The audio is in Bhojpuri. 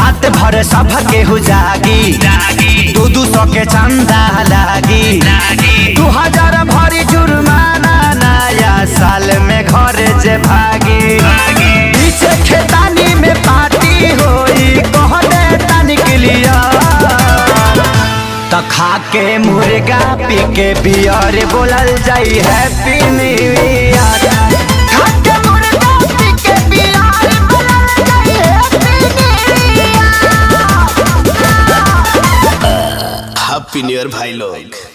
रात भर सब केहू जागी दू दू सौ के चंदा लागी दू हजार भरी जुर्माना नया साल में घर जे भागी पीछे खेतानी में पार्टी होई कह दे तनिक लिया त खा के मुर्गा पी के बियर बोलल जाई हैप्पी न्यू ईयर खा के मुर्गा पी के बियर बोलल जाई happy new year happy new year भाई लोग